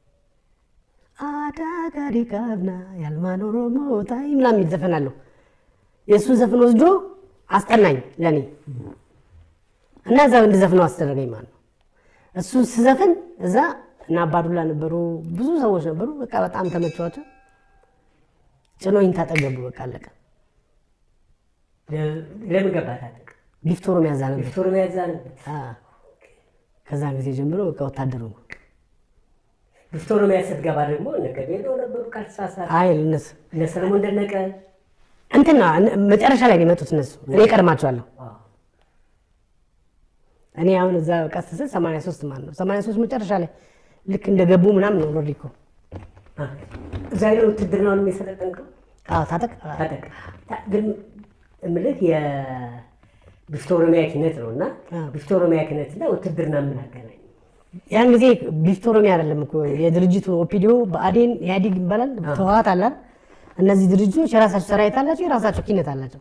አዳጋሪ ካብና ያልማን ኦሮሞ ታይ ምናምን የሚል ዘፈን አለው። የእሱን ዘፈን ወስዶ አስጠናኝ ለእኔ እና እዛ እንድዘፍነው አስደረገኝ ማለት ነው። እሱን ስዘፍን እዛ እና አባዱላ ነበሩ፣ ብዙ ሰዎች ነበሩ። በቃ በጣም ተመቸዋቸው። ጭኖኝ ታጠገቡ በቃ አለቀ። ለ- ለምን ገባ ታጠቅ? ቢፍቶሮ ያዛ ነበር። ቢስ ኦሮሚያ እዛ ነበር። አዎ። ከዛን ጊዜ ጀምሮ በቃ ወታደሩ ነው። ቢስ ኦሮሚያ ስትገባ ደግሞ እነ ገቤሎ ነበሩ ካልተሳሳትኩ፣ አይ እነሱ እነ ሰለሞን ደነቀ እንትን ነው መጨረሻ ላይ ነው የመጡት እነሱ። እኔ ቀድማቸዋለሁ። አዎ። እኔ አሁን እዛ ቀስ ስል 83 ማለት ነው 83 መጨረሻ ላይ ልክ እንደገቡ ምናምን ነው ኦልሬዲ እኮ አ፣ እዛ ሄደህ ውትድርናውን የሰለጠንከው አዎ ታጠቅ ታጠቅ ታ- ግን እምልህ የቢስ ኦሮሚያ ኪነት ነው እና አዎ። ቢስ ኦሮሚያ ኪነት እና ውትድርና ምን አገናኝ? ያን ጊዜ ቪክቶሮሚያ አይደለም እኮ የድርጅቱ ኦፒዲዮ በአዴን ኢህአዴግ ይባላል ተዋት አላል እነዚህ ድርጅቶች የራሳቸው ሰራዊት አላቸው የራሳቸው ኪነት አላቸው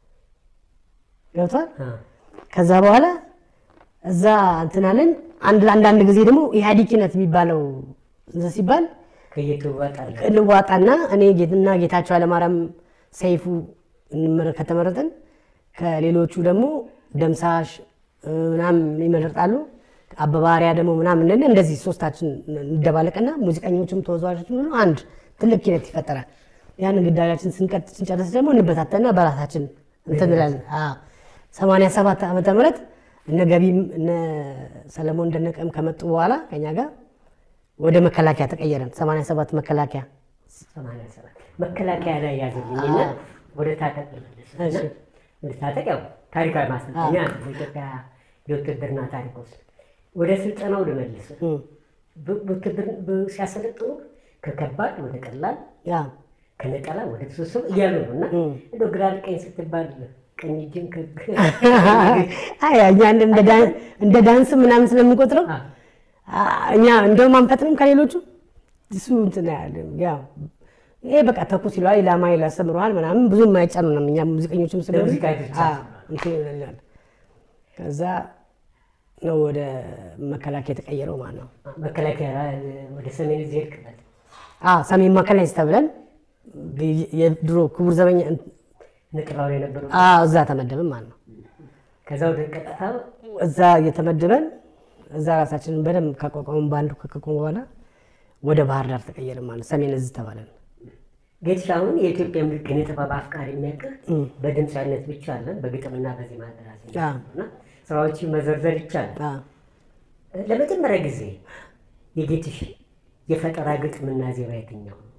ገብቷል አ፣ ከዛ በኋላ እዛ እንትን አለን አንድ አንዳንድ ጊዜ ደግሞ ኢህአዴግ ኪነት የሚባለው እንትን ሲባል ከየት ትዋጣለህ? እንዋጣና እኔ ጌትና ጌታቸው አለማርያም ሰይፉ እንመረ- ከተመረጥን ከሌሎቹ ደግሞ ደምሳሽ እ፣ ምናምን ይመረጣሉ። አበባሪያ ደግሞ ምናምን እንደ እንደዚህ ሶስታችን እንደባለቅና ሙዚቀኞችም ተወዛዋዦችም ሁሉ አንድ ትልቅ ኪነት ይፈጠራል። ያን ግዳጃችን ስንቀጥ ስንጨርስ ደግሞ እንበታተና በራሳችን እንትን እንላለን። አዎ። 87 ዓመተ ምህረት እነ ገቢም እነ ሰለሞን ደነቀም ከመጡ በኋላ ከኛ ጋር ወደ መከላከያ ተቀየረን። 87 መከላከያ ሰማንያ ሰባት መከላከያ ላይ ያዘልኝና ወደ ታጠቅ ልመልስ እና እሺ። ወደ ታጠቅ ያው ታሪካዊ ማሰልጠኛ ነው በኢትዮጵያ የውትድርና ታሪክ ውስጥ ወደ ስልጠናው ልመልስ እም፣ ብ- ውትድር- ብ- ሲያሰለጥኑ ከከባድ ወደ ቀላል ያ ከነጠላ ወደ ስብስብ እያሉ ነው እና እም። እንደ ግራ ቀኝ ስትባል ቀኝ እጅን ከ- አይ እኛ እንደ- እንደ ዳን- እንደ ዳንስ ምናምን ስለምንቆጥረው አ፣ አ፣ እኛ እንደውም አንፈጥንም ከሌሎቹ እሱ እንትን ያለ ያው ይሄ በቃ ተኩስ ይለዋል ኢላማ ይላል ያስተምረዋል ምናምን ብዙ የማይጫኑ ነው። እኛ ሙዚቀኞችም ስለሆነ ለሙዚቃ ብቻ አ፣ እንትን ይለናል። ከዛ ነው ወደ መከላከያ የተቀየረው ማለት ነው። መከላከያ ወደ ሰሜን እዚህ ሄድክበት አዎ ሰሜን መከላከያ ተብለን የድሮ ክቡር ዘበኛ ንቅራው ላይ ነበሩ አዎ እዛ ተመደብን ማለት ነው። ከዛ ወደ ቀጥታ እዛ እየተመደበን እዛ ራሳችንን በደንብ ካቋቋሙን በአንዱ ከቋቋሙ በኋላ ወደ ባህር ዳር ተቀየርን ማለት ነው። ሰሜን እዝ ተባለን። ጌትሽ አሁን የኢትዮጵያ ምድር ኪነ ጥበብ አፍቃሪ የሚያውቅህ በድምፃዊነት ብቻ አለን በግጥምና በዜማ ደራሲ አዎ። እና ስራዎችን መዘርዘር ይቻላል። አዎ። ለመጀመሪያ ጊዜ የጌትሽ የፈጠራ ግጥምና ዜማ የትኛው ነው?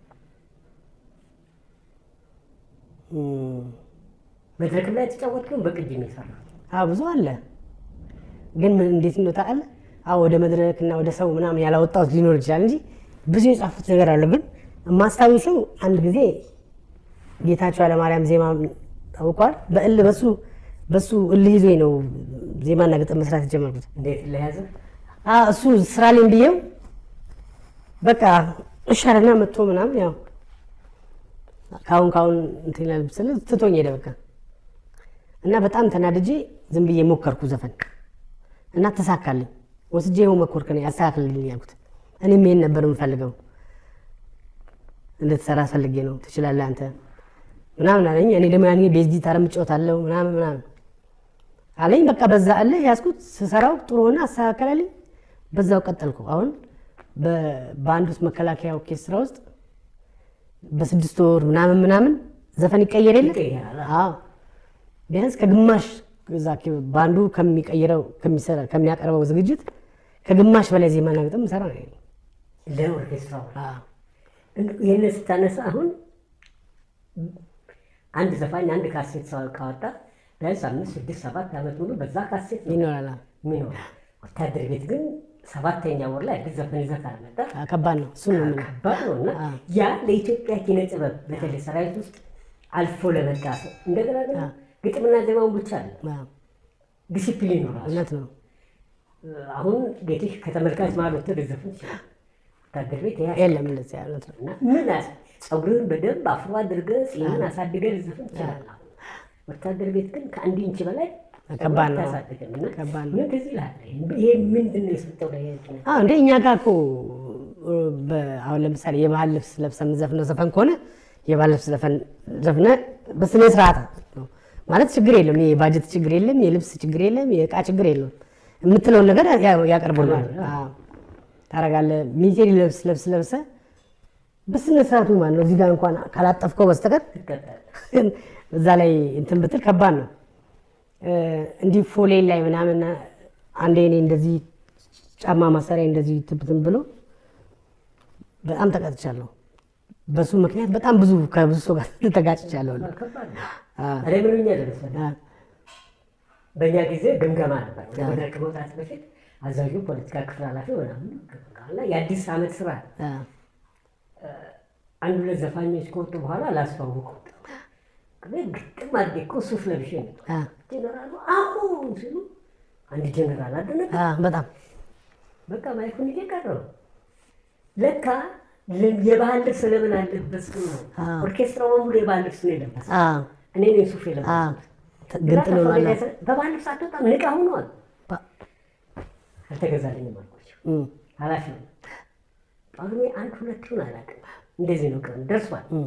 እም፣ መድረክም ላይ የተጫወትከው በቅጅ ነው የሰራው። አዎ ብዙ አለ፣ ግን ምን እንዴት ነው ታውቃለህ? አዎ ወደ መድረክ እና ወደ ሰው ምናምን ያላወጣሁት ሊኖር ይችላል እንጂ ብዙ የጻፉት ነገር አለ። ግን የማስታውሰው አንድ ጊዜ ጌታቸው ኃይለማርያም ዜማ ታውቋል። በእል በሱ በሱ እልህ ይዞኝ ነው ዜማና ግጥም መስራት የጀመርኩት። እንዴት ለያዘ አዎ፣ እሱ ስራ ላይ ብዬው በቃ እሻለና መጥቶ ምናምን ያው ካሁን ካሁን እንትን ይላል ስለ ትቶኝ ሄደ በቃ እና በጣም ተናድጄ ዝም ብዬ ሞከርኩ ዘፈን እና ተሳካልኝ። ወስጄ ይኸው መኮርክ ነው ያስተካክልልኝ ያልኩት። እኔም ይሄን ነበር የምፈልገው እንድትሰራ ፈልጌ ነው ትችላለህ አንተ ምናምን አለኝ። እኔ ደግሞ ያኔ ቤዝ ጊታር እጫወታለሁ ምናምን ምናምን አለኝ። በቃ በዛ አለ ያዝኩት። ስሰራው ጥሩ ሆነ፣ አስተካከላለኝ። በዛው ቀጠልኩ። አሁን በአንድ ውስጥ መከላከያ ኦርኬስትራ ውስጥ በስድስት ወር ምናምን ምናምን ዘፈን ይቀየር የለ ይቀየራል። አዎ ቢያንስ ከግማሽ እዛ በአንዱ ከሚቀይረው ከሚሰራ ከሚያቀርበው ዝግጅት ከግማሽ በላይ ዜማና ግጥም ሰራ ነው። ለኦርኬስትራው አዎ ይህንን ስታነሳ አሁን አንድ ዘፋኝ አንድ ካሴት ሰው ካወጣ ቢያንስ አምስት ስድስት ሰባት ዓመት ሙሉ በዛ ካሴት ነው ይኖራል። የሚኖር። ወታደር ቤት ግን ሰባተኛ ወር ላይ አዲስ ዘፈን ይዘህ ካልመጣ አዎ፣ ከባድ ነው። እሱን ነው የምልህ። ከባድ ነው እና ያ ለኢትዮጵያ ኪነ ጥበብ በተለይ ሰራዊት ውስጥ አልፎ ለመጣ ሰው እንደገና ደግሞ ግጥምና ዜማውን ብቻ አለ አዎ፣ ዲሲፕሊን ነው ራሱ። እውነት ነው። አሁን ቤትሽ ከተመልካች መሀል ወጥተህ ልትዘፍን ትችላለህ። ወታደር ቤት ያ የለም እንደዚያ እውነት ነው። እና ምን አስ ፀጉርህን በደንብ አፍሮ አድርገህ ፂምን አሳድገህ ልትዘፍን ትችላለህ። አሁን ወታደር ቤት ግን ከአንድ ኢንች በላይ ከባድ ነው። አታሳድግም እና ከባድ ነው። ምን ትዝ ይልሃል? ይሄ ምንድን ነው የሰጠው ላይ አዎ እንደ እኛ ጋር እኮ በ- አሁን ለምሳሌ የባህል ልብስ ለብሰ የምዘፍነው ዘፈን ከሆነ የባህል ልብስ ዘፈን ዘፍነ በስነ ስርዓት ነው ማለት ችግር የለም። የባጀት ችግር የለም፣ የልብስ ችግር የለም፣ የእቃ ችግር የለም። የምትለውን ነገር ያ- ያቀርቡልናል። አዎ ታደርጋለህ። ሚቴሪ ልብስ ለብስ ለብሰ በስነ ስርዓቱ ማለት ነው። እዚህ ጋር እንኳን ካላጠፍከው በስተቀር ትቀጣለህ። እዛ ላይ እንትን ብትል ከባድ ነው። እ፣ እንዲህ ፎሌን ላይ ምናምን አንዴ እኔ እንደዚህ ጫማ ማሰሪያ እንደዚህ ትብትን ብሎ በጣም ተቀጥቻለሁ። በሱ ምክንያት በጣም ብዙ ከብዙ ሰው ጋር ተጋጭቻለሁ። ከባድ ነው። አ፣ እኔ ምን ሆኜ መሰለህ? አ፣ በእኛ ጊዜ ግምገማ ነበር። ወደ መድረክ መውጣት በፊት አዛዡ ፖለቲካ ክፍል ኃላፊ ምናምን ግምገማ እና የአዲስ ዓመት ስራ አ፣ አንድ ሁለት ዘፋኞች ከወጡ በኋላ ላስተዋውቁ ግን ግጥም አድርጌ እኮ ሱፍ ለብሼ ነው አ፣ ጀነራሉ አሁን ሲሉ አንድ ጀነራል አደነቀ። አ፣ በጣም በቃ ማይኩን እየቀረው ለካ ለ- የባህል ልብስ ለምን አለበስክም ነው። አዎ። ኦርኬስትራው በሙሉ የባህል ልብስ ነው የለበሰው። አ፣ እኔ ነኝ ሱፍ አ፣ የለበስኩት። ግንጥል ሆኗል። በባህል ልብስ አትወጣም፣ ንቃ ሆኗል። ባ- አልተገዛልኝም አልኳቸው። እም፣ ኃላፊ ነው ጳጉሜ አንድ ሁለት ይሁን አላውቅም። እንደዚህ ነው ቀኑ ደርሷል። እም፣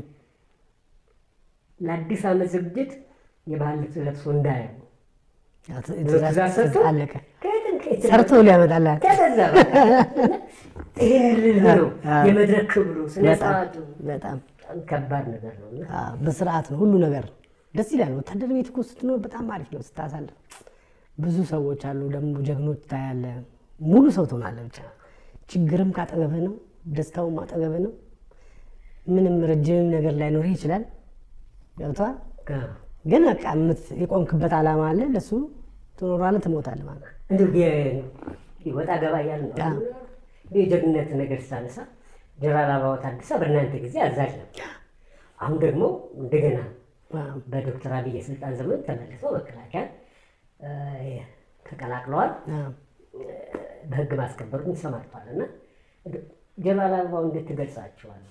ለአዲስ ዓመት ዝግጅት የባህል ልብስ ለብሶ እንዳያዩ ያ፣ ት- ትእዛዝ ሰጥቶ አለቀ። ከየትም ከየትም ሰርቶ ሊያመጣልህ ተገዛ በቃ። ይሄን ልልህ ነው አዎ። የመድረክ ክብሩ ስነ በጣም ስርዓቱ በጣም በጣም ከባድ ነገር ነው እና አዎ፣ በስርዓት ነው ሁሉ ነገር ደስ ይላል። ወታደር ቤት እኮ ስትኖር በጣም አሪፍ ነው ስታሳልፍ። ብዙ ሰዎች አሉ ደግሞ ጀግኖች ታያለ። ሙሉ ሰው ትሆናለህ። ብቻ ችግርም ካጠገብህ ነው፣ ደስታውም አጠገብህ ነው። ምንም ረጅም ነገር ላይኖርህ ይችላል። ገብተዋል። ግን በቃ የምት- የቆምክበት ዓላማ አለ። ለሱ ትኖራለህ፣ ትሞታለህ ማለት ነው። እንዲሁ የ- ወጣ ገባ እያልን ነው አዎ። የጀግንነት ነገር ሳነሳ ጀነራል አበባው ታደሰ በእናንተ ጊዜ አዛዥ ነው። አሁን ደግሞ እንደገና አዎ፣ በዶክተር አብይ የስልጣን ዘመን ተመልሰው መከላከያ እ፣ ተቀላቅለዋል። አዎ። በህግ ማስከበሩ ተሰማርቷል እና ጀነራል አበባው እንዴት ትገልጻቸዋል?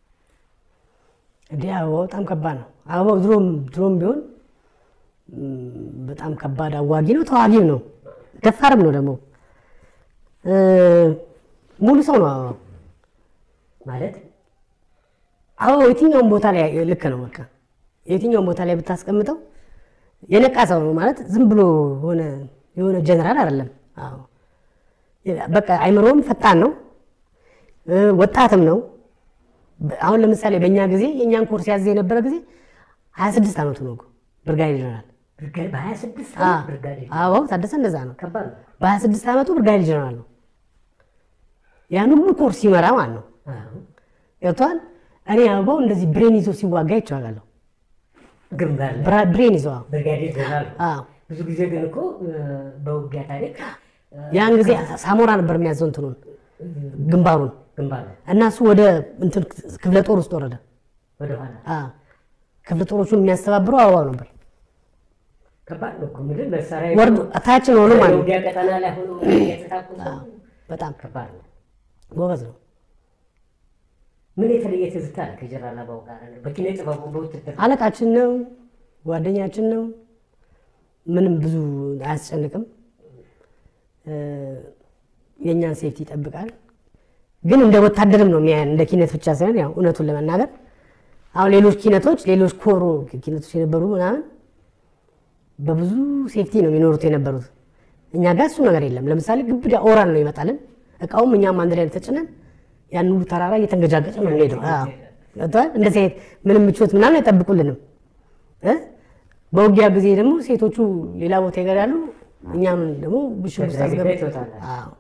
እንዲህ አበባው በጣም ከባድ ነው። አበባው ድሮም ድሮም ቢሆን ም፣ በጣም ከባድ አዋጊ ነው፣ ተዋጊም ነው፣ ደፋርም ነው ደግሞ እ፣ ሙሉ ሰው ነው አበባው። ማለት አበባው የትኛውም ቦታ ላይ ልክ ነው። በቃ የትኛውም ቦታ ላይ ብታስቀምጠው የነቃ ሰው ነው ማለት ዝም ብሎ የሆነ የሆነ ጀነራል አይደለም። አዎ በቃ አይምሮም ፈጣን ነው፣ እ፣ ወጣትም ነው። በ- አሁን ለምሳሌ በእኛ ጊዜ የእኛን ኮርስ ያዘ የነበረ ጊዜ 26 ዓመቱ ነው እኮ ብርጋዴር ጀነራል ብርጋ- በሀያ ስድስት አ፣ ብርጋዴር አበባው ታደሰ እንደዛ ነው። ከባድ ነው። በ26 ዓመቱ ብርጋዴር ጀነራል ነው። ያን ሁሉ ኮርስ ይመራ ማለት ነው። አዎ። ገብቶሃል? እኔ አበባው እንደዚህ ብሬን ይዞ ሲዋጋ ይቸዋላለሁ። ግንባር ላይ ብራ- ብሬን ይዞ አዎ። ብርጋዴር ጀነራል ነው። አዎ። ብዙ ጊዜ ግን እኮ እ፣ በውጊያ ታሪክ እ፣ ያን ጊዜ ሳሞራ ነበር የሚያዘው እንትኑን ግንባሩን ግንባር ነው እና እሱ ወደ እንትን ክፍለ ጦር ውስጥ ወረደ። ወደኋላ አዎ። ክፍለ ጦሮቹን የሚያስተባብረው አበባው ነበር። ከባድ ነው እኮ ምድር መሳሪያ ወርዶ ታችን ሆኖ ማለት ነው። ውጊያ ቀጠና ላይ ሆኖ የተታኩ በጣም ከባድ ነው። ጎበዝ ነው። ምን የተለየ ትዝታ አለ ከጀነራል አበባው ጋር በኪነ ጥበቡ በውትድር አለቃችን ነው፣ ጓደኛችን ነው። ምንም ብዙ አያስጨንቅም። እ፣ የእኛን ሴፍቲ ይጠብቃል። ግን እንደ ወታደርም ነው የሚያየን፣ እንደ ኪነት ብቻ ሳይሆን ያው እውነቱን ለመናገር አሁን ሌሎች ኪነቶች ሌሎች ኮሮ ኪነቶች የነበሩ ምናምን በብዙ ሴፍቲ ነው የሚኖሩት የነበሩት። እኛ ጋር እሱ ነገር የለም። ለምሳሌ ግብዳ ኦራል ነው ይመጣልን፣ እቃውም እኛም አንድ ላይ ተጭነን ያን ሁሉ ተራራ እየተንገጫገጭ ነው የምንሄደው። አዎ፣ ገብቶሃል? እንደዚህ አይነት ምንም ምቾት ምናምን አይጠብቁልንም እ በውጊያ ጊዜ ደግሞ ሴቶቹ ሌላ ቦታ ይገዳሉ፣ እኛም ደግሞ ብሽግ ውስጥ በዛ ጉዳይ አስገብ ትወጣላችሁ። አዎ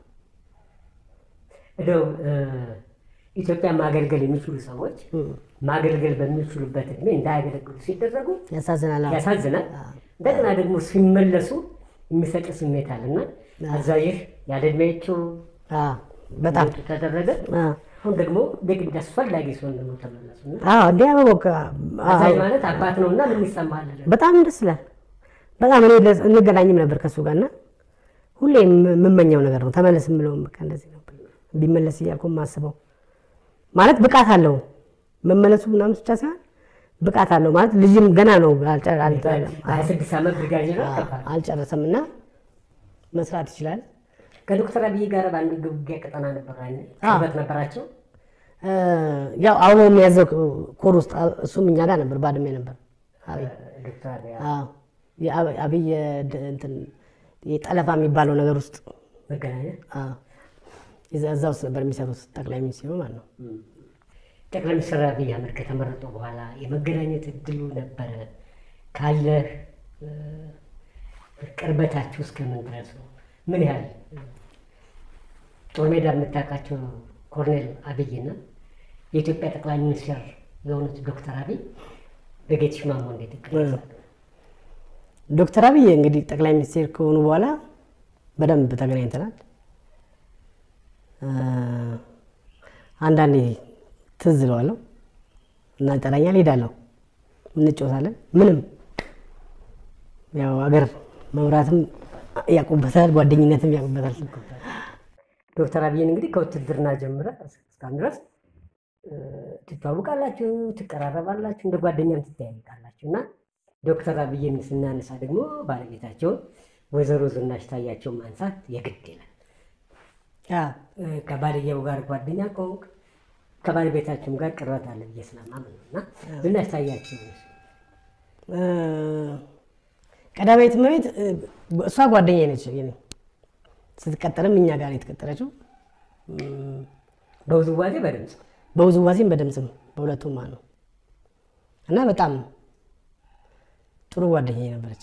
እንደው እ፣ ኢትዮጵያ ማገልገል የሚችሉ ሰዎች ማገልገል በሚችሉበት እድሜ እንዳያገለግሉ ሲደረጉ ያሳዝናል። አዎ። ያሳዝናል። እንደገና ደግሞ ሲመለሱ የሚሰጥ ስሜት አለና አዛዥህ ያለ እድሜያቸው አዎ፣ በጣም እንዲወጡ ተደረገ። አዎ። አሁን ደግሞ የግድ አስፈላጊ ሲሆን ደግሞ ተመለሱና አዎ እንዲህ አበቦካ አዛዥ ማለት አባት ነውና ምን ይሰማል? በጣም ደስ ይላል። በጣም እኔ ለ- እንገናኝም ነበር ከእሱ ጋር እና ሁሌ የም- የምመኘው ነገር ነው። ተመለስ የምለውም በቃ እንደዚህ ነው ቢመለስ እያልኩ የማስበው ማለት ብቃት አለው መመለሱ ምናምን ብቻ ሳይሆን ብቃት አለው ማለት ልጅም ገና ነው አልጨ- አልጨ- ሀያ ስድስት ዓመት ብርጋዴር ነው። ከባድ ነው። አልጨረሰም እና መስራት ይችላል። ከዶክተር አብይ ጋር በአንድ ውጊያ ቀጠና ነበር አይደል? ቅርበት ነበራቸው። እ፣ ያው አበባው የሚያዘው ኮር ውስጥ እሱም እኛ ጋር ነበር፣ ባድሜ ነበር። አብይ ዶክተር አብይ አዎ፣ የአብ- አብይ የድ- እንትን የጠለፋ የሚባለው ነገር ውስጥ መገናኛ አዎ፣ እዛ- እዛ ውስጥ ነበር የሚሰሩት ጠቅላይ ሚኒስትሩ ማለት ነው። ጠቅላይ ሚኒስትር አብይ አህመድ ከተመረጡ በኋላ የመገናኘት እድሉ ነበረ ካለህ እ፣ ቅርበታችሁ እስከምን ድረስ ነው? ምን ያህል ጦር ሜዳ የምታውቃቸው ኮሎኔል አብይና የኢትዮጵያ ጠቅላይ ሚኒስትር የሆኑት ዶክተር አብይ በጌትሽ ማሞ እንዴት ይገለጻሉ? ዶክተር አብይ እንግዲህ ጠቅላይ ሚኒስቴር ከሆኑ በኋላ በደንብ ተገናኝተናል። እ፣ አንዳንዴ ትዝ እለዋለሁ እና ይጠራኛል፣ ሄዳለሁ፣ እንጫወታለን። ምንም ያው አገር መምራትም ያውቁበታል፣ ጓደኝነትም ያውቁበታል። ዶክተር አብይን እንግዲህ ከውትድርና ጀምረ እስካሁን ድረስ እ፣ ትተዋውቃላችሁ፣ ትቀራረባላችሁ፣ እንደ ጓደኛም ትተያይቃላችሁ እና ዶክተር አብይን ስናነሳ ደግሞ ባለቤታቸውን ወይዘሮ ዝናሽ ታያቸው ማንሳት የግድ ይላል። አዎ። እ፣ ከባልየው ጋር ጓደኛ ከሆንክ ከባለቤታቸውም ጋር ቅርበት አለ ብዬ ስለማምን ነው እና ዝናሽ ታያቸው እ፣ ቀዳማዊት እመቤት እ፣ እሷ ጓደኛዬ ነች። የኔ ስትቀጠርም እኛ ጋር ነው የተቀጠረችው። በውዝዋዜ በድምፅ በውዝዋዜም በድምፅም በሁለቱም ማለት ነው እና በጣም ጥሩ ጓደኛዬ ነበረች።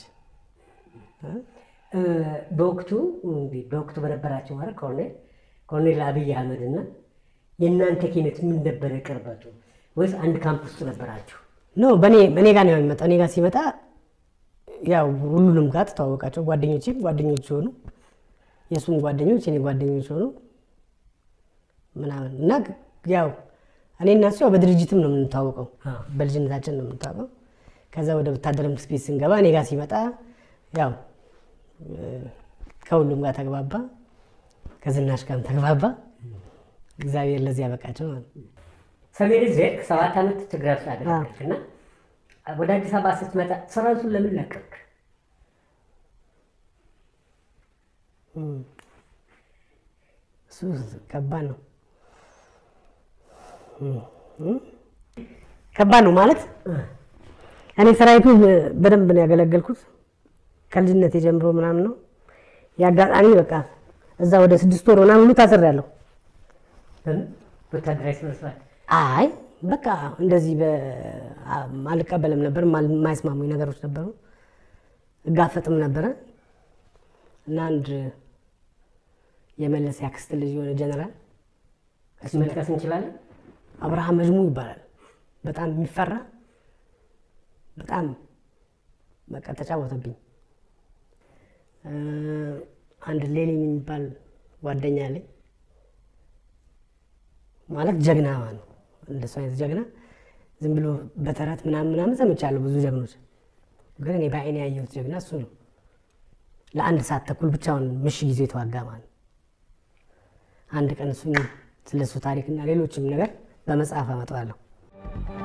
እ፣ በወቅቱ እንግዲህ በወቅቱ በነበራቸው ማለት ኮሎኔል ኮሎኔል አብይ አህመድ እና የእናንተ ኪነት ምን ነበረ ቅርበቱ? ወይስ አንድ ካምፕ ውስጥ ነበራችሁ? ኖ በእኔ እኔ ጋር ነው የሚመጣው። እኔ ጋር ሲመጣ ያው ሁሉንም ጋር ተተዋወቃቸው። ጓደኞቼም ጓደኞች ሆኑ፣ የእሱም ጓደኞች የኔ ጓደኞች ሆኑ ምናምን እና ያው እኔ እና እሱ ያው በድርጅትም ነው የምንታወቀው፣ አዎ። በልጅነታችን ነው የምንታወቀው። ከዛ ወደ ወታደር ትምህርት ቤት ስንገባ እኔ ጋር ሲመጣ ያው እ፣ ከሁሉም ጋር ተግባባ፣ ከዝናሽ ጋርም ተግባባ። እግዚአብሔር ለዚህ ያበቃቸው ማለት ነው። ሰሜን ዕዝ ሄድክ፣ ሰባት ዓመት ትግራይ ውስጥ አገለገልክ እና ወደ አዲስ አበባ ስትመጣ ሰራዊቱን ለምን ለቀቅ? እሱ ከባድ ነው። ከባድ ነው ማለት እኔ ሰራዊቱ በደንብ ነው ያገለገልኩት ከልጅነት የጀምሮ ምናምን ነው። የአጋጣሚ በቃ እዛ ወደ ስድስት ወር ምናምን ሁሉ ታስሬያለሁ። ለምን ወታደራዊ ስነ ስርዓት አይ በቃ እንደዚህ በ- አ- አልቀበልም ነበር። ማል- የማይስማሙኝ ነገሮች ነበሩ። እጋፈጥም ነበረ እና አንድ የመለስ ያክስት ልጅ የሆነ ጀነራል መጥቀስ እንችላለን? አብርሃም መጅሙ ይባላል። በጣም የሚፈራ በጣም በቃ ተጫወተብኝ። እ፣ አንድ ሌኒን የሚባል ጓደኛ አለኝ ማለት ጀግና ነው። እንደሱ አይነት ጀግና ዝም ብሎ በተረት ምናምን ምናምን ሰምቻለሁ ብዙ ጀግኖች፣ ግን እኔ በአይኔ ያየሁት ጀግና እሱ ነው። ለአንድ ሰዓት ተኩል ብቻውን ምሽግ ይዞ የተዋጋ ማለት ነው። አንድ ቀን እሱን ስለሱ ታሪክና ሌሎችም ነገር በመጽሐፍ አመጣዋለሁ።